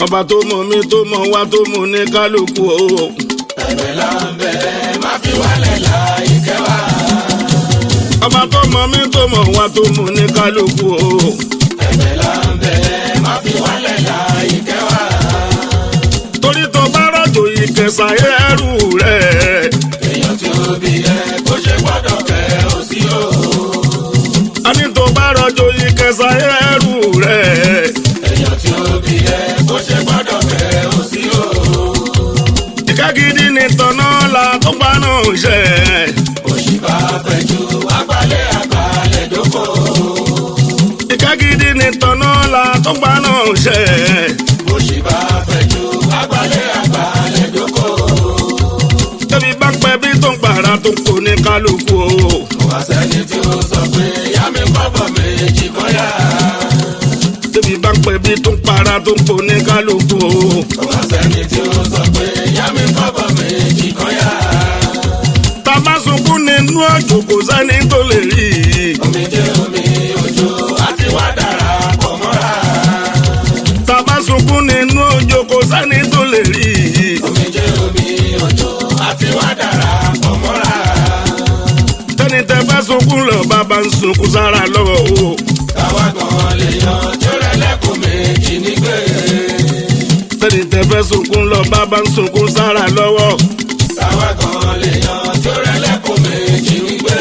ọba tó mọ̀ mí tó mọ̀ wá tó mọ̀ ní kálukú o. ẹ̀bẹ̀ là ń bẹ̀ má fi wálẹ̀ láì kẹwàá. ọba tó mọ̀ mí tó mọ̀ wá tó mọ̀ ní kálukú o. ẹ̀bẹ̀ là ń bẹ̀ má fi wálẹ̀ láì kẹwàá. torí tó bá rọ̀jò ìkẹsà ẹrù rẹ̀. èèyàn tí ó bí ẹ kó ṣe gbọ́dọ̀ kẹ́ ó sí o. a ní tó bá rọ̀jò ìkẹsà ẹrù rẹ̀. èèyàn tí ó bí ẹ kó ṣe gbọ́dọ̀ kẹ́ ó sí o. ìka gidi ni tọ̀nà la tó pa náà ṣe. òṣì bá fẹ́ ju agbálẹ̀ agbálẹ̀ dóko. ìka gidi ni tọ̀nà la tó pa náà ṣe. òṣì bá fẹ́ ju agbálẹ̀ agbálẹ̀ dóko. tẹ́bí bá ń pẹ́ bí tó ń pàrà tó ń kó ní kálukú o. kò wá sẹ́ni tí ó sọ pé yá mi kọ́bọ̀ méjì kọ́yà. tẹ́bí bá ń pẹ́ bí tó ń pàrà tó ń kó ní kálukú o. kò wá sẹ́ni tí ó sọ pé yá mi kọ́bọ̀ méjì kọ́yà. tàbá sunkún nínú ọjọ́ kò sẹ́ni tó lè rí i. omi jẹ́ omi òjò àti wá dára pọ̀ mọ́ra. tàbá sunkún nínú ọjọ́ kò sẹ́ni tó lè rí i. omi jẹ́ omi òjò àti wá dára pọ̀ mọ́ra. tẹ́ni tẹ́ fẹ́ sunkún lọ bàbá ń sunkún sára lọ́wọ́ o. káwá gan lè yan tí ó rẹ̀ lẹ́kùn méjì nígbè. tẹ́ni tẹ́ fẹ́ sunkún lọ bàbá ń sunkún sára lọ́wọ́. káwá gan lè yan tí ó rẹ̀ lẹ́kùn méjì nígbè.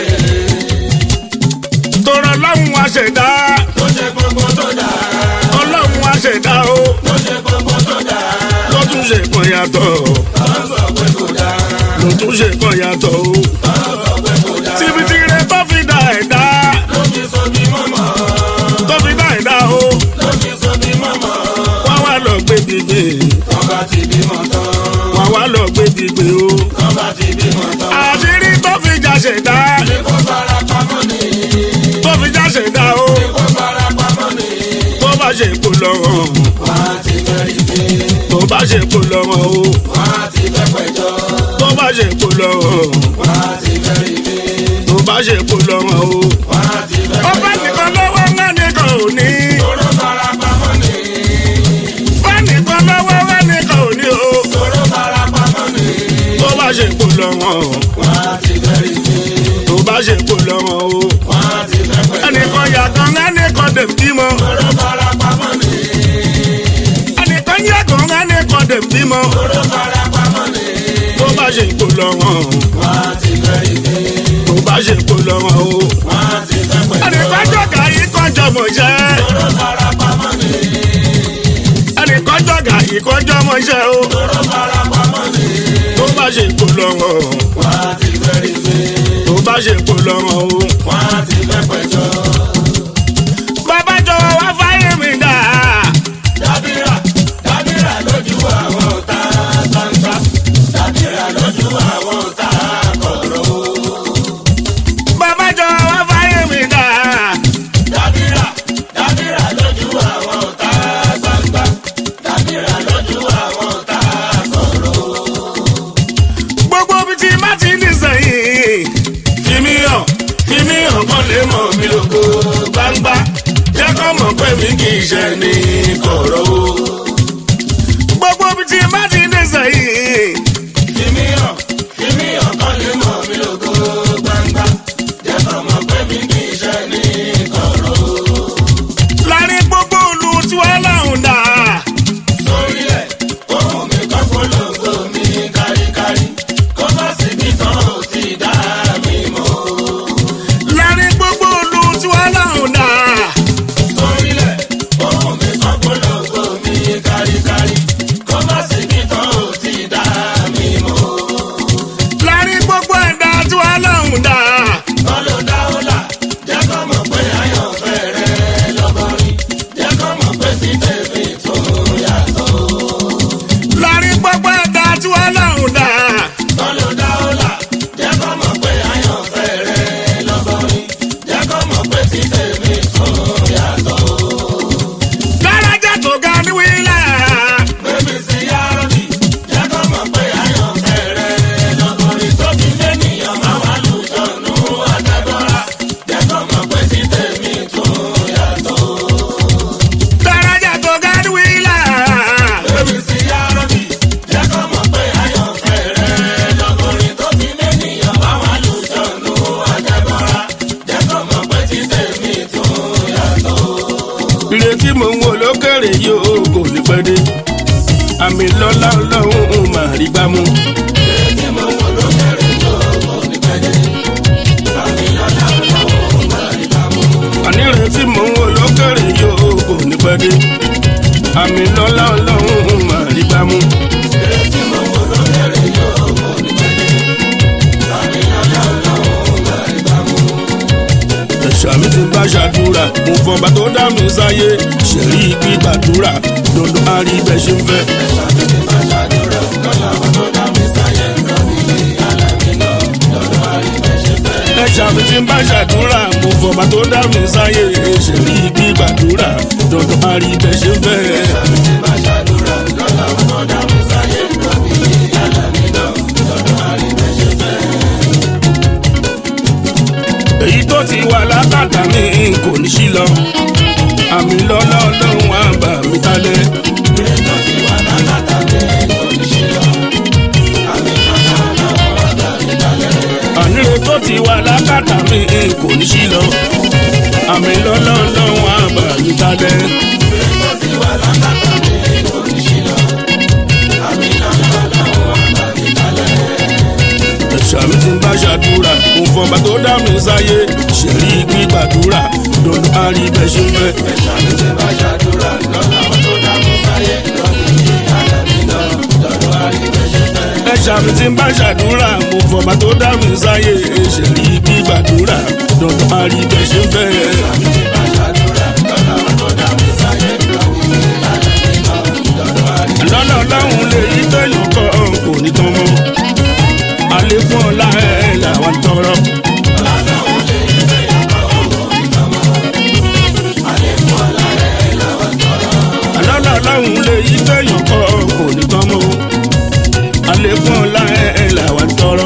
tọrọ lọ́hùn àṣẹ̀dá tó ṣe gbogbo tó dáa. ọlọ́hun àṣẹ̀dá o tó ṣe gbogbo tó dáa. ló tún ṣe kan yàtọ̀ wọ́n sọ pé kò dáa. ló tún ṣe kan yàtọ̀ o. wọ́n sọ pé kò dáa. tìbìtì rẹ tó fi dá ẹ̀dá ló fi so bí mọ́mọ́. tó fi dá ẹ̀dá o ló fi so bí mọ́mọ́. wá wá lọ gbé gbígbé wọ́n bá ti bímọ tán. wá wá lọ gbé gbígbé o. wọ́n bá ti bímọ tán. àṣírí tó fi já ṣẹ̀dá ní kó fara pamọ́ ni. tó fi já ṣẹ̀dá o ní kó fara pamọ́ ni. tó bá ṣe kó lọ́wọ́ wọ́n á ti fẹ́ rí fi. tó bá ṣe kó lọ́wọ́ o wọ́n á ti fẹ́ pẹ̀jọ́. tó bá ṣe kó lọ́wọ́ wọ́n á ti fẹ́ rí fi. tó bá ṣe kó lọ́wọ́ o. wọ́n á ti fẹ́ ó bá pẹ̀jọ́. nìkan lọ́wọ́ ńlá nìkan ò ní. tóró fara pamọ́ ni. bá nìkan lọ́wọ́ ńlá nìkan ò ní o. tóró fara pamọ́ ni. tó bá ṣe kó lọ́wọ́ wọ́n á ti fẹ́ rí fi. tó bá ṣe kó lọ́wọ́ o. wọ́n á ti fẹ́ pẹ̀jọ́. ẹnìkan yàtọ̀ ńlá nìkan dẹ̀ bímọ. tóró fara pamọ́ ni. ẹnìkan yàtọ̀ ńlá nìkan dẹ̀ bímọ. tóró fara pamọ́ ni. tó bá ṣe kó lọ́wọ́ wọ́n á ti fẹ́ rí fi. tó bá ṣe kó lọ́wọ́ o. wọ́n á ti fẹ́ pẹ̀jọ́. ẹnìkan jọ̀gà yìí kan jọmọ̀ jẹ́. tóró fara pamọ́ ni. ẹnìkan jọ̀gà yìí kan jọmọ̀ jẹ́ o. tóró fara pamọ́ ni. tó bá ṣe kó lọ́wọ́ wọ́n á ti fẹ́ rí fi. tó bá ṣe kó lọ́wọ́ o. wọ́n á ti fẹ́ pẹ̀jọ́. bàbá jọ̀wọ́ wá fáyé mi dà. dábìrà dábìrà lójú àwọn ọ̀tá gbangba dábìrà lójú àwọn ọ̀tá kọ̀rọ̀. bàbá jọ̀wọ́ wá fáyé mi dà. dábìrà dábìrà lójú àwọn ọ̀tá gbangba dábìrà lójú àwọn ọ̀tá kọ̀rọ̀. gbogbo bí ti má ti ní sẹ́yìn. fi mí hàn fi mí hàn kán lè mọ̀ mí lógo gbangba. jẹ́ kó mọ̀ pé mi kì í ṣe ní kọ̀rọ̀ o. gbogbo bí ti má ti ní sẹ́yìn. Fimi hàn, fimi hàn kán lè mọ̀ mí lógo gbangba. Jẹ́ kọ́ mọ̀ pé mi kì í ṣe ní kọ̀rọ̀. láàrin gbogbo olú tí wọ́n láhùn dà. Sórílẹ̀, ohun mi kọ́ polongo mi káríkárí. Kó má síbi tán ò ti dá mi mọ̀. láàrin gbogbo olú tí wọ́n láhùn dà. Sórílẹ̀, ohun mi kọ́ polongo mi káríkárí. Kó má síbi tán ò ti dá mi mọ̀. láàrin gbogbo ẹ̀dá tí wọ́n láhùn pẹ́ dé àmì lọ́lá ọlọ́run máa rí gbámú. Tí mo wò lókèrè yóò kò ní pẹ́ dé. Àmì lọ́la ọlọ́run máa rí bámu. ànírètí mò ń wò lókèrè yóò kò ní pẹ́ dé àmì lọ́lá ọlọ́run máa rí gbámú. Tí mo wò lókèrè yóò kò ní pẹ́ dé. Àmì lọ́la ọlọ́run máa rí bámu. ẹ̀ṣà mi ti bá ṣàdúrà mo fọba tó dá mi sáyé ṣẹ̀rí gbígbàdúrà dandan á rí bẹ́ẹ̀ ṣe ń fẹ́. Ṣàbí ti máa ṣàdúrà lọ́la àwọn tó dá mi sáyé lọ́bí ní alámi náà lọ́dọ̀ àríbẹ̀ṣẹ̀ fẹ́. ẹ̀ṣà mi ti bá ṣàdúrà mo fọba tó dá mi sáyé ṣẹ̀rí gbígbàdúrà dandan á rí bẹ́ẹ̀ ṣe ń fẹ́. Ṣàbí ti máa ṣàdúrà lọ́la àwọn tó dá mi sáyé lọ́bí ní alámi náà lọ́dọ̀ àríbẹ̀ṣẹ̀ fẹ́. èyí tó ti wà lákàtà mi kò ní sí lọ àmì lọ́lá ọlọ́run á bà mí kalẹ̀. Ètò ti wà lákàtà mi kò ní ṣe lọ. Àmì lọ́la ọlọ́run àgbà ìdálẹ́. àníre tó ti wà lákàtà mi kò ní sí lọ àmì lọ́lá ọlọ́run á bà mí kalẹ̀. Ètò ti wà lákàtà mi kò ní ṣe lọ. Àmì lọ́la ọlọ́run àgbà ìdálẹ́. ẹ̀ṣà mi ti ń bá ṣàdúrà mo fọba tó dá mi sáyé ṣẹ̀rí gbígbàdúrà dandan á rí bẹ́ẹ̀ ṣe ń fẹ́. Ṣàbí ti máa ṣàdúrà lọ́la àwọn tó dá mi sáyé lọ́bí ní alámi náà lọ́dọ̀ àríbẹ̀ṣẹ̀ fẹ́. ẹ̀ṣà mi ti ń bá ṣàdúrà mo fọba tó dá mi sáyé ṣẹ̀rí gbígbàdúrà dandan á rí bẹ́ẹ̀ ṣe ń fẹ́. Ṣàbí ti máa ṣàdúrà lọ́la àwọn tó dá mi sáyé lọ́bí ní alámi náà lọ́dọ̀ àríbẹ̀ṣẹ̀ fẹ́. lọ́nà ọlọ́run lè yí tẹ̀yàn kan kò ní tán mọ́ àlékún ọlá ẹ̀ làwọn tọrọ. lọ́nà ọlọ́run lè yí tẹ̀yàn kan kò ní tán mọ́ àlékún ọlá ẹ̀ làwọn tọrọ.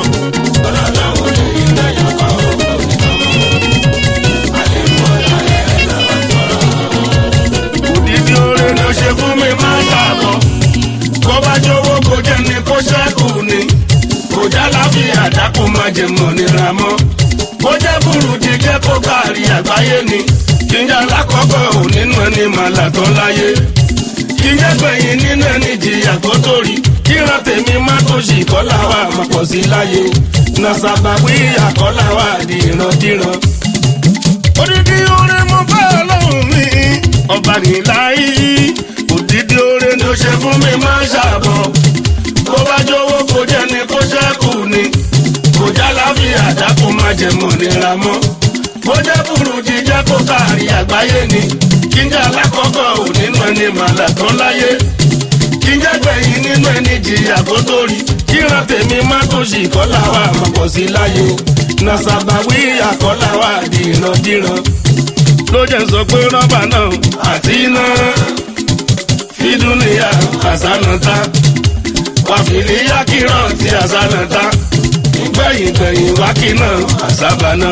òdìdí oore ló ṣe fún mi máa ṣàbọ̀ kó bá jọ̀wọ́ kó jẹ́ ni kó ṣẹ́kù ni kò já láfíà dákú máa jẹ mọ̀ nira mọ́ bó jẹ́ burú ti jẹ́ kó kárí àgbáyé ni kí n jẹ́ alákọ̀ọ́kọ́ ò nínú ẹni màlà tán láyé kí n jẹ́ gbẹ̀yìn nínú ẹni jìyà tó torí kíran tèmi má tó ṣì kọ́lá wa máa pọ̀ sí láyé nàṣàbàwí àkọ́lá wa di ìrandíran odidi oore mo fẹ́ ọlọ́run mi ọba nìláyé odidi oore ló ṣe fún mi máa ń ṣàbọ̀ bó bá jọ̀wọ́ kó jẹ́ ni kó ṣẹ́kù ni kò já láfíà dákun má jẹ mọ̀ nira mọ́ bó jẹ́ burú jíjẹ́ kó kárí àgbáyé ni kí n jẹ́ alákọ̀ọ́kọ́ ò nínú ẹni màlà tán láyé kí n jẹ́ gbẹ̀yìn nínú ẹni jìyà kó tó rí kíran tèmi má tó ṣì kọ́lá wa máa pọ̀ sí láyé nàṣàbàwí àkọ́lá wa di ìrandíran ló jẹ́ sọ pé rọ́bà náà àti iná fídúnìyà àsánátá wàfìlíyà kírọ̀ tí àsánátá gbẹ̀yìn gbẹ̀yìn wákì náà àsábàná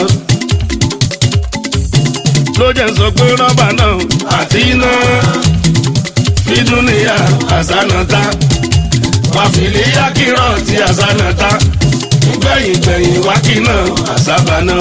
ló jẹ́ sọ pé rọ́bà náà àti iná fídúnìyà àsánátá wàfìlíyà kírọ̀ tí àsánátá gbẹ̀yìn gbẹ̀yìn wákì náà àsábàná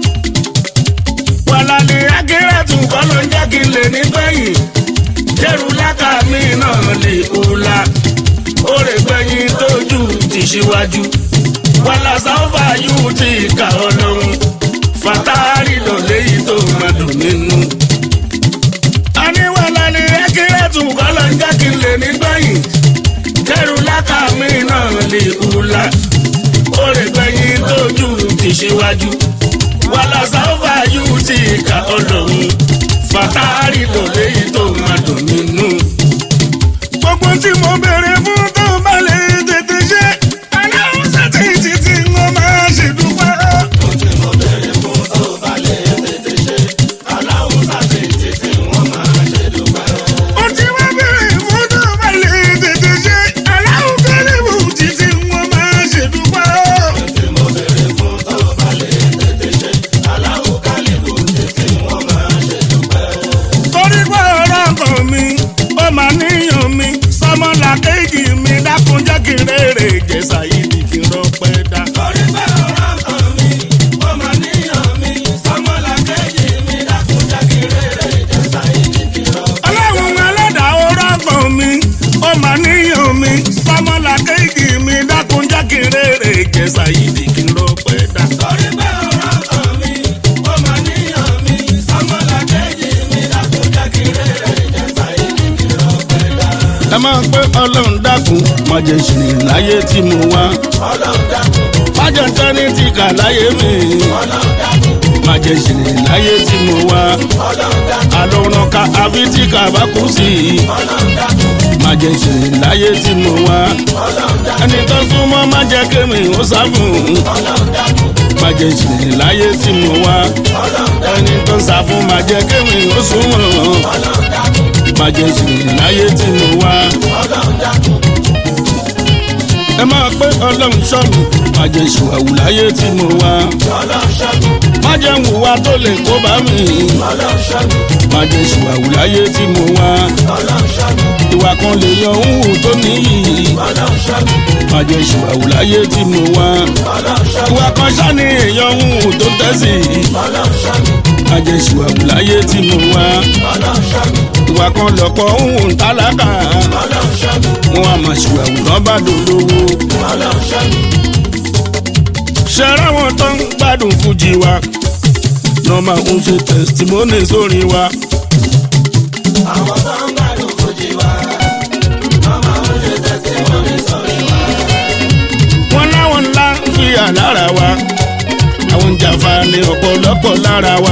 wàlàlẹ̀ akérètù kọ́ ló ń jẹ́ kí n lè ní gbẹ̀yìn jẹ́rù lákà mí náà lè hùlà ó lè gbẹ̀yìn tójú ti ṣíwájú wàlà sáfà yóò ti kà ọ́ lọ́hùn fàtàrí lọ léyìí tó máa dùn nínú. a ní wàlàlẹ̀ akérètù kọ́ ló ń jẹ́ kí n lè ní gbẹ̀yìn jẹ́rù lákà mí náà lè hùlà ó lè gbẹ̀yìn tójú ti ṣíwájú wàlà sáfà yóò ti kà ọ́ lọ́hùn fàtàrí lọ léyìí tó máa dùn nínú. gbogbo tí mo béèrè fún tó bá lè tètè ṣe aláwọ̀ sátì títí mo máa ṣe dúpẹ́. Ohun tí mo béèrè fún tó bá lè tètè ṣe aláwọ̀ kọ́lẹ́bù títí mo máa ṣe dúpẹ́. torí pé ọ̀rọ̀ kan mi ó máa níyàn mi sọmọlà kejì mi ẹ máa pé ọlọ́run dákun má jẹ́ ṣìrìn láyé tí mo wá ọlọ́run dákun má jẹ́ tẹ́ni tí kà láyé mi ọlọ́run dákun má jẹ́ ṣìrìn láyé tí mo wá ọlọ́run dákun àlòrán ká àfi tí kà bá kú sí i ọlọ́run dákun má jẹ́ ṣìrìn láyé tí mo wá ọlọ́run dákun ẹni tó súnmọ́ má jẹ́ kémi ó sá fún un ọlọ́run dákun má jẹ́ ṣìrìn láyé tí mo wá ọlọ́run dákun ẹni tó sá fún má jẹ́ kémi ó súnmọ́ ọlọ́run dákun má jẹ́ ṣìrìn láyé tí mo wá. ọlọ́run dákun ẹ máa pé ọlọ́run ṣọ́ mi má jẹ́ ṣùwàwù láyé tí mo wá ọlọ́run ṣẹ́gun má jẹ́ ń hùwà tó lè kó bá mi ọlọ́run ṣẹ́gun má jẹ́ ṣùwàwù láyé tí mo wá ọlọ́run ṣẹ́gun ìwà kan lè yan òun tó níyì ọlọ́run ṣẹ́gun má jẹ́ ṣùwàwù láyé tí mo wá ọlọ́run ṣẹ́gun ìwà kan ṣáni èèyàn òun tó tẹ̀sí ọlọ́run ṣẹ́gun má jẹ́ ṣùwàwù láyé tí mo wá ọlọ́run ṣẹ́gun ìwà kan lọ̀pọ̀ òun tálákà ọlọ́run ṣẹ́gun wọn a máa ṣùwàwù lọ́ bá dolówó ọlọ́run ṣẹ́gun ṣẹ́ra wọn tó ń gbádùn fújì wa lọ́ máa ń ṣe tẹ̀sítímọ́nì sórí wa. àwọn tó ń gbádùn fújì wa ọmọ òun ṣe tẹsímọ́nì sórí wa wọn láwọn ńlá ń fi àlára wa àwọn jàfa ní ọ̀pọ̀lọpọ̀ lára wa.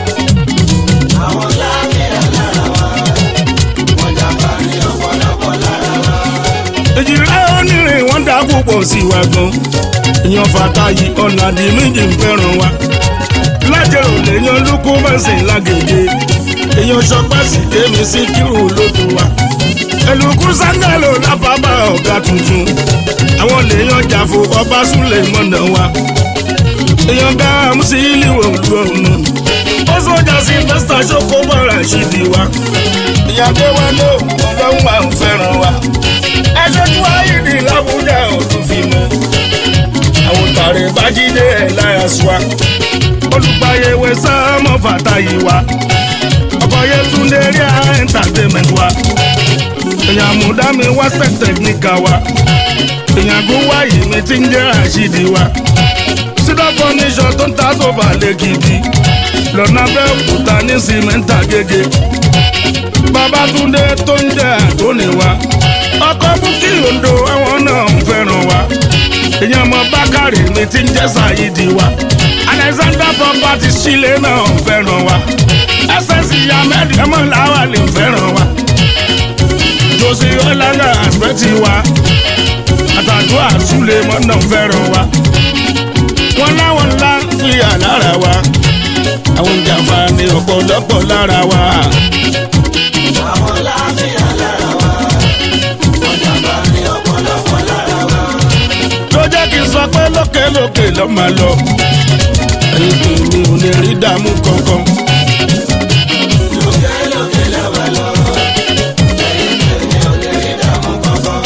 àwọn láàfíà lára wa wọ́n jàpá ní ọ̀pọ̀lọpọ̀ lára wa èjìlá onírin wọn dá púpọ̀ sí wa gan ìyàn fàtàyì ọ̀nà àdì méjì ń fẹ́ràn wa. lájẹrò lèèyàn lóko mẹ́sìn lágègé èèyàn ṣọpẹ́ sí kémi sí kírù lóko wa. ẹlùkú sángàlò lábàbà ọ̀gá tuntun àwọn lèèyàn jàfo ọba súlẹ̀ mọ́nà wa. èèyàn ká àmúsí ìlíwò lu ọ̀nà ó sọjà sí pásítà ṣókó bọ̀rọ̀ àṣìdì wa. ìyàgbé wa ló ọlọ́run wa ń fẹ́ràn wa aṣojú ayíǹde làbújá ọdún fi mọ àwọn tààrẹ bájídé ẹ láyà sùá olùgbàyẹwò sáàmọ fàtàyè wa ọkọ yẹtúndé rí à entertainment wa èèyàn àmúdámi wá sẹ tẹkníkà wa èèyàn gúnwáyé mi ti ń jẹ àṣìdì wa sídọ̀ fọ́níṣọ̀ tó ń ta sófà lẹ́kìtì lọ́nà bẹ́ẹ̀ òkúta ní sìmẹ́ntà gègé babatunde tó ń jẹ àtúnì wa ọkọ búkì ondo àwọn náà ń fẹ́ràn wa èèyàn mọ bákàrè mi ti ń jẹ́ sàyídì wa alexander property sílé náà ń fẹ́ràn wa ss ahmed ẹmọ làwà lè fẹ́ràn wa josi ọlànà àgbẹ̀tì wa àtàdúrà súlẹ̀ mọ́ náà ń fẹ́ràn wa wọn láwọn ńlá ń fi àlára wa àwọn jàǹfà ní ọ̀pọ̀lọpọ̀ lára wa. àwọn láàfíà lára wa wọ́n jàpá ní ọ̀pọ̀lọpọ̀ lára wa tó jẹ́ kí n sọ pé lókèlókè ló máa lọ. ẹni pé mi ò lè rí dààmú kankan. lókè lókè lọ́wọ́ lọ ẹ̀yìn tèmi ò lè rí dààmú kankan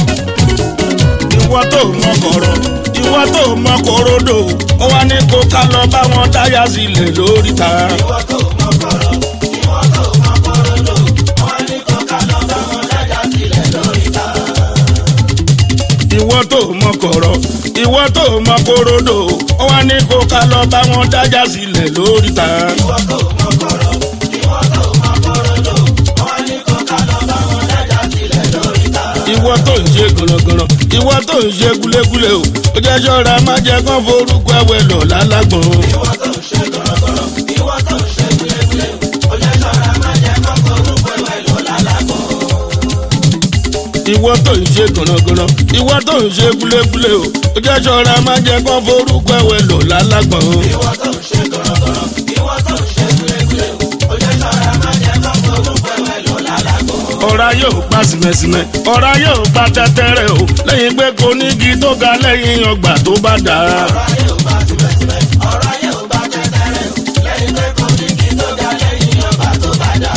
ìwọ tó mọ kọ̀rọ̀ ìwọ tó mọ kòròdò ó wá ní kó ká lọ bá wọn dáyà sílẹ̀ lórí ta. ìwọ tó mọ kọ̀rọ̀ ìwọ tó mọ kòròdò wọ́n ní kó ká lọ bá wọn dájà sílẹ̀ lórí ta ìwọ tó mọ kọ̀rọ̀ ìwọ tó mọ kòròdò ó wá ní kó ká lọ bá wọn dáyà sílẹ̀ lórí ta. ìwọ tó mọ kọ̀rọ̀ ìwọ tó mọ kòròdò wọ́n ní kó ká lọ bá wọn dájà sílẹ̀ lórí ta ìwọ tó ń ṣe gànàgànà ìwọ tó ń ṣe gúlégúlé o ó jẹ́ ṣọ́ra má jẹ́ kán forúkọ ẹ̀wẹ̀ lọ lálágbọ̀n. ìwọ tó ń ṣe gọ̀rọ̀gọ̀rọ̀ ìwọ tó ń ṣe gúlégúlé ó jẹ́ ṣọ́ra má jẹ́ kó forúkọ ẹ̀wẹ̀ lọ lálágbọ̀n. ìwọ tó ń ṣe gànàgànà ìwọ tó ń ṣe gúlégúlé o ó jẹ́ ṣọ́ra má jẹ́ kán forúkọ ẹ̀wẹ̀ lọ lálágbọ̀n. ìwọ tó ń ṣe gọ̀rọ̀gọ̀rọ̀ ìwọ tó ń ṣe gúlégúlé ó jẹ́ ṣọ́ra má jẹ́ kó forúkọ ẹ̀wẹ̀ lọ lálágbọ̀n. ọ̀rá yóò gba sìmẹ̀sìmẹ̀ ọ̀rá yóò gba tẹ́tẹ́rẹ́ o lẹ́yìn pé kò ní igi tó ga lẹ́yìn ọgbà tó bá dà á. ọ̀rọ̀ ayé ò bá tìbẹ̀tìbẹ̀ ọ̀rọ̀ ayé ò bá tẹ́tẹ́rẹ́ lẹ́yìn pé kò ní kí tó ga lẹ́yìn ọba tó bá dà.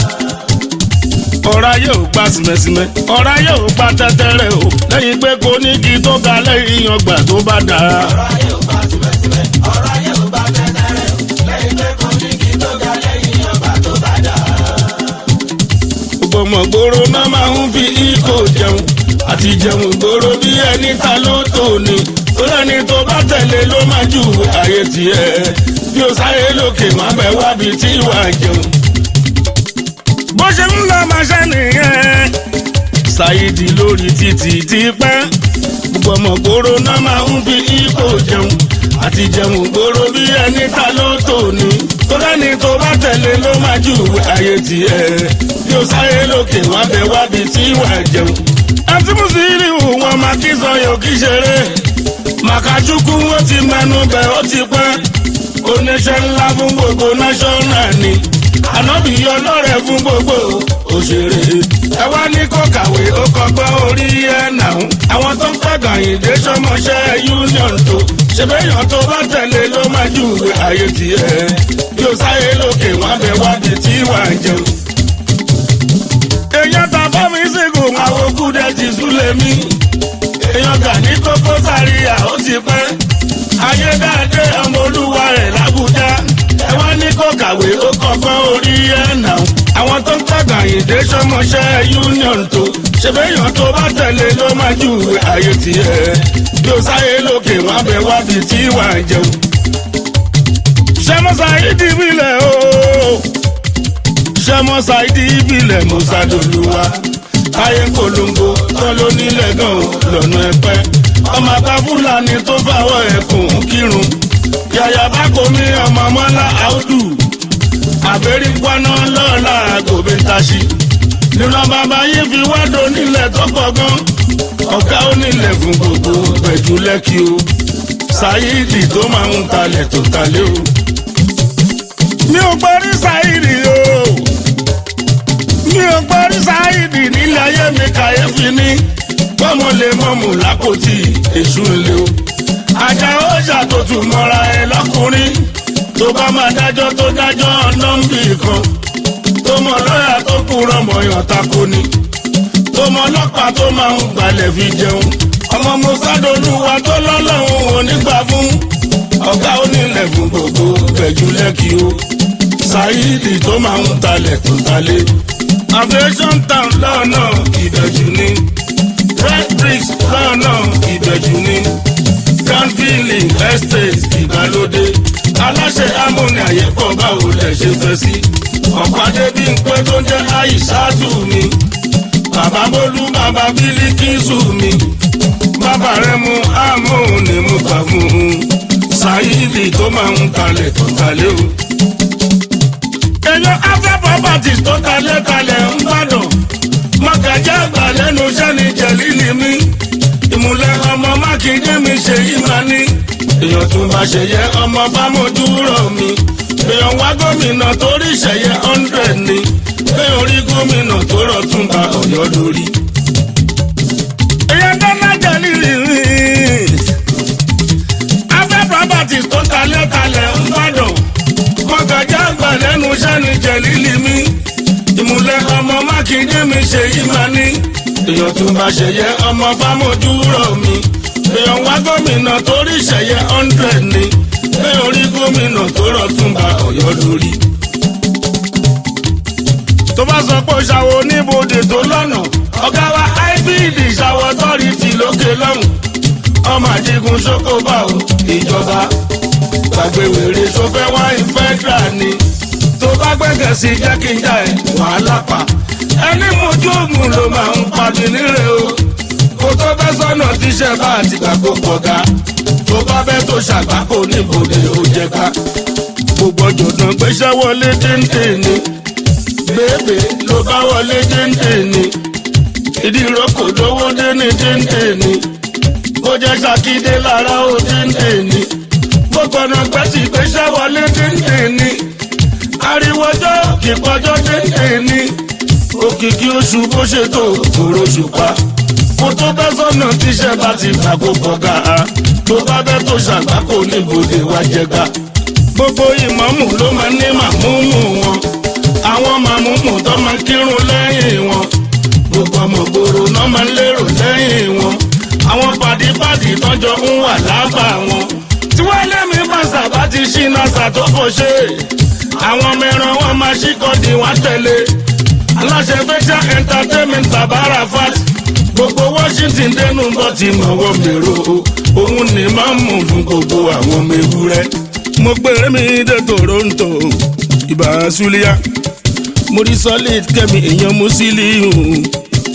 ọ̀rá yóò gba sìmẹ̀sìmẹ̀ ọ̀rá yóò gba tẹ́tẹ́rẹ́ o lẹ́yìn pé kò ní igi tó ga lẹ́yìn ọgbà tó bá dà á. ọ̀rọ̀ ayé ò bá tìbẹ̀tìbẹ̀ ọ̀rọ̀ ayé ò bá tẹ́tẹ́rẹ́ lẹ́yìn pé kò ní kí tó ga lẹ́yìn ọba tó bá dà. gbogbo ọmọ gbòòrò náà máa ń fi ikọ̀ jẹun àti jẹun gbòòrò bí ẹni ta ló tò ní tó lẹ́ni tó bá tẹ̀lé ló máa ju ààyè tiẹ̀ bí o sáré lókè má bẹ̀ wábi tí ìwà jẹun. bó ṣe ń lọ máa ṣe nìyẹn ṣáìdì lórí títì ti pẹ́ gbogbo ọmọ gbòòrò náà máa ń fi ipò jẹun àti jẹun gbòòrò bí ẹni ta ló tò ní tó lẹ́ni tó bá tẹ̀lé ló máa jù ayé tiẹ̀ bí ó sáyé lókè wá bẹ wábi tí wà jẹun. àti mùsùlùmí wọn máa kí sọyọ kí ṣeré màkàjúkú wọn ti mẹnu bẹ ó ti pẹ́ oníṣẹ́ ńlá fún gbogbo náṣọ́nà ni ànábì ọlọ́rẹ̀ fún gbogbo òṣèré ẹ wá ní kó kàwé ó kọgbọ́n orí ẹ̀ náà àwọn tó ń pẹ̀gàn ìdè sọmọṣẹ́ union tó ṣèbéyàn tó bá tẹ̀lé ló máa jù ayé tiẹ̀ bí ó sáyé lókè wọn bẹ wábi tí wà á jẹun. èèyàn ta bá mi ṣègùn àwọn kúdẹ ti súlẹ̀ mí èèyàn gà ní kókó sàríyà ó ti pẹ́ ayédáadé ọmọ olúwa rẹ̀ làbújá ẹ wá ní kó kàwé ó kọ́kọ́ orí ẹ̀ nà àwọn tó ń pàgà ìdè sọmọṣẹ́ union tó ṣèbéyàn tó bá tẹ̀lé ló máa jù ayé tiẹ̀ bí ó sáyé lókè wọn bẹ wábi tí wà á jẹun. sẹ́mọ́sá ìdí ìbílẹ̀ o sẹ́mọ́sá ìdí ìbílẹ̀ mọ́sádọ́lùwà táyé polongo tán ló nílẹ̀ gan lọ́nà ẹ̀pẹ́ ọmọ àgbà fúlàní tó fàwọ̀ ẹ̀kùn kírun yàyà bá kò mí ọmọ mọ́lá àùdù àbẹ̀rí gbaná lọ́ọ̀la gòbè taṣí nínú bàbá yìí fi wádò nílẹ̀ tó pọ̀ gan ọ̀gá onílẹ̀ fún gbogbo pẹ̀jú lẹ́kì o ṣáídì tó máa ń talẹ̀ tó talẹ̀ o. mi ò gbọ́rí ṣáídì o mi ò gbọ́rí ṣáídì nílẹ̀ ayé mi kàyéfì ní bọ́mọ lè mọ̀mù lápòtì èṣù ńlẹ̀ o. ajá ọjà tó tún mọ́ra ẹ lọ́kùnrin tó bá máa dájọ́ tó dájọ́ nọ́mbì kan tó mọ lọ́yà tó kúrọ̀ mọ̀yàn tako ni tó mọ ọlọ́pàá tó máa ń gbalẹ̀ fi jẹun ọmọ mọ́sádọ́lùwà tó lọ́lọ́run onígbà fún ọ̀gá onílẹ̀ fún gbogbo pẹ̀jú lẹ́kì o ṣáídì tó máa ń talẹ̀ tó talẹ̀ aviation town lọ́nà ìbẹ̀jú ni red bricks lọ́nà ìbẹ̀jú ni granville estate ìgbàlódé aláṣẹ amóni àyẹ̀pọ̀ báwo lẹ̀ ṣe fẹ́ sí ọ̀pàdé bí n pé tó ń jẹ́ àìsàtù mi bàbá bólú bàbá bílíkìsù mi bàbá rẹ mú àmóhùnni mú gbà fún un ṣáídì tó máa ń talẹ̀ tó talẹ̀ o. èèyàn afẹ́ properties tó talẹ̀ talẹ̀ ń gbàdàn mọ̀gàjà àgbà lẹ́nu sẹ́ni jẹ̀lílì mi ìmùlẹ̀ ọmọ mákindé mi ṣe yí máa ní èèyàn tún bá ṣe yẹ ọmọ bámojúrò mi èèyàn wá gómìnà torí ìṣẹ̀yẹ hundred ni èèyàn rí gómìnà tó rọ̀ tún bá ọ̀yọ́ lórí. èèyàn dáná jẹ̀lílì mi afẹ́ properties tó talẹ̀ talẹ̀ ń gbàdàn mọ̀gàjà àgbà lẹ́nu sẹ́ni jẹ̀lílì mi ìmùlẹ̀ ọmọ mákindé mi ṣe yí máa ní. èèyàn tún bá ṣẹyẹ ọmọ fámójúrò mi. èèyàn wá gómìnà torí ṣẹyẹ hundred ni. èèyàn rí gómìnà tó rọ̀ tún bá ọ̀yọ́ lórí. tó bá sọ pé ṣàwọ oníbodè tó lọ́nà ọ̀gá wa ibd ṣàwọ tọ́rìtì lókè lọ́hùn. ọmọ àdìgún ṣókòbá o ìjọba gbàgbé wèrè sọfẹ́ wáyé fẹ́dà ni tó bá gbẹ́gẹ̀ sí jẹ́ kí n já ẹ̀ wàhálà pa. ẹni mojú òògùn ló máa ń pàdé nílé o. kó tó bẹ́ sọ́nà tíṣẹ́ bá àti gbàgbó pọ̀gá. tó bá bẹ́ tó ṣàgbákò níbodè ó jẹ ká. gbogbo jọ̀dán gbéṣẹ́ wọlé déńdé ni. bèbè ló bá wọlé déńdé ni. ìdí ìrókò lówó dé ní déńdé ni. bó jẹ́ ṣàkídé lára ó déńdé ni. gbogbo ọ̀nà gbẹ́sì gbéṣẹ́ wọlé déńdé ni ariwọjọ kíkọjọ dédé ní òkìkí oṣù bó ṣe tó kòrò ṣùpá kó tó bẹ́ sọ́nà tíṣẹ́ bá ti gbàgbó kọ̀ga tó bá bẹ́ tó ṣàgbákò níbodè wá jẹga gbogbo ìmọ̀mù ló máa ní màmúmù wọn àwọn màmúmù tó máa kírun lẹ́yìn wọn gbogbo ọmọ gbòòrò náà máa ń lérò lẹ́yìn wọn àwọn pàdípàdì tọ́jọ́ ń wà lábà wọn tí wọ́n lé mi pàṣà bá ti ṣí nasa tó kò ṣe àwọn ọmọ ẹran wọn máa ṣíkọ́dì wọn tẹ̀lé aláṣẹ fẹsẹ̀ entertainment bàbá rafat gbogbo washington dẹnu bọ́ ti mọ̀wọ́ mèrò òun ni máa ń mú fún gbogbo àwọn ọmọ ewúrẹ́. mo gbére mi dé toronto ìbá sulia mo rí solid kẹ́mi èèyàn musiliu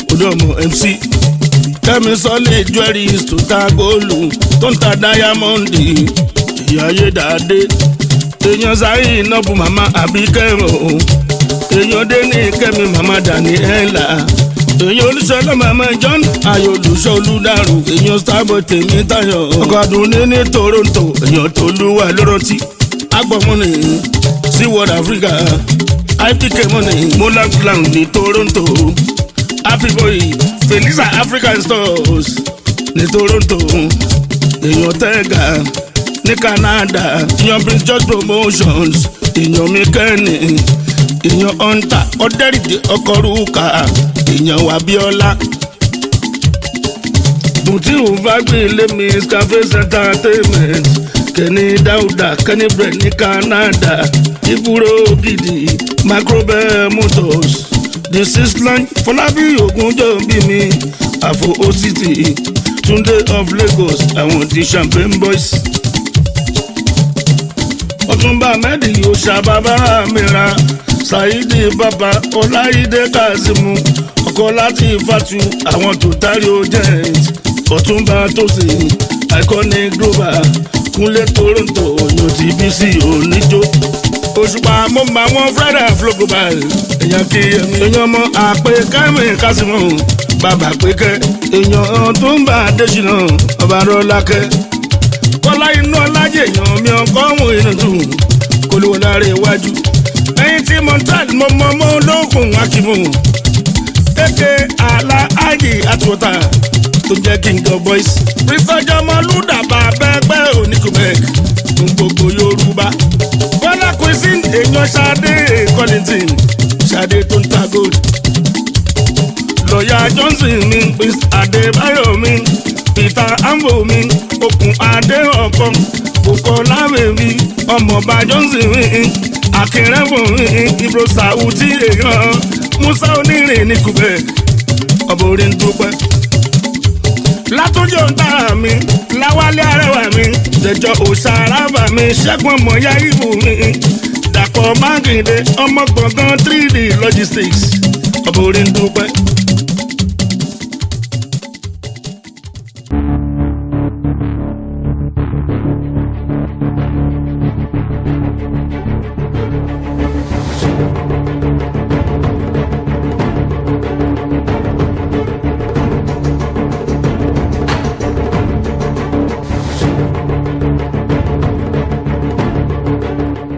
olóòmọ mc kẹ́mi sọ́lé jewelries tó ta góòlù tó ń ta dáyámọ́ǹdì ìyá ayédáadé èèyàn sáyé ìnáwó màmá àbíkẹ́rọ̀ èèyàn dé ní kẹ́mi màmá daniela èèyàn olùsọ̀lọ́ màmá john ayọ̀ olùsọ̀ olùdarù èèyàn starboy tèmi tayọ̀ ọ̀kadùn ní ní toronto èèyàn tó lúwa lọ́rọ́tì agbọ̀mọ́nì sí world africa ipk money molang plan ní toronto happy boy felisa african stores ní toronto èèyàn tẹ́gà ní canada èèyàn prince george promotions èèyàn mikẹ́ni èèyàn hunter ọ̀dẹ́rìndé ọkọ̀rúkà èèyàn wabiola mutiu fagbile miss cafes entertainment kẹ́ni dáúdà kẹ́ni brẹ̀ ní canada iburo gidi microbel motors the six line fọlábí ogunjọ bí mi àfo ocity túndé of lagos àwọn ti champagne boys ọtúnba mẹ́dì òṣàbàbára mìíràn ṣáídì bàbá ọláìdé kazeemu ọkọ láti fatu àwọn tó tárí ojent ọtúnba tòsí iconic global kúnlé toronto yóò ti bí sí oníjó òṣùpá mo mọ àwọn friday afro global èèyàn kí ẹmí èèyàn mọ àpè kẹ́mi kásìmọ̀ bàbá pékẹ́ èèyàn tó ń bá adésínà ọba rọlákẹ́ kọ́lá inú ọlájẹ èèyàn mi ọkọ ọ̀hún inú tù kó ló lára iwájú ẹyin tí montag mo mọ mọ ológun akimu kéke àlà ájì àtúntà tó jẹ́ king of boys rísọjọ́ ọmọlúdàbà bẹ́ẹ̀gbẹ́ oníkùbẹ́ẹ̀k fún gbogbo yorùbá bọ́lá cuisine èèyàn ṣadé collington ṣadé tó ń ta gold lọ́ọ̀yà johnson mi prince adébáyọ̀ mi peter ambo mi okùn adé ọkọ bukola bèbí ọmọọba johnson mi akẹrẹbọ mi ibro sauti èèyàn musa onírin ní quebec ọbọ orin dúpẹ́ látọjọ́ ń tàrà mi láwálé arẹwà mi jẹjọ òṣàràbà mi ṣẹ́gun ọmọọyá ìbò mi dàpọ̀ mákindé ọmọ gbọ̀ngàn 3d logistics ọbọ orin dúpẹ́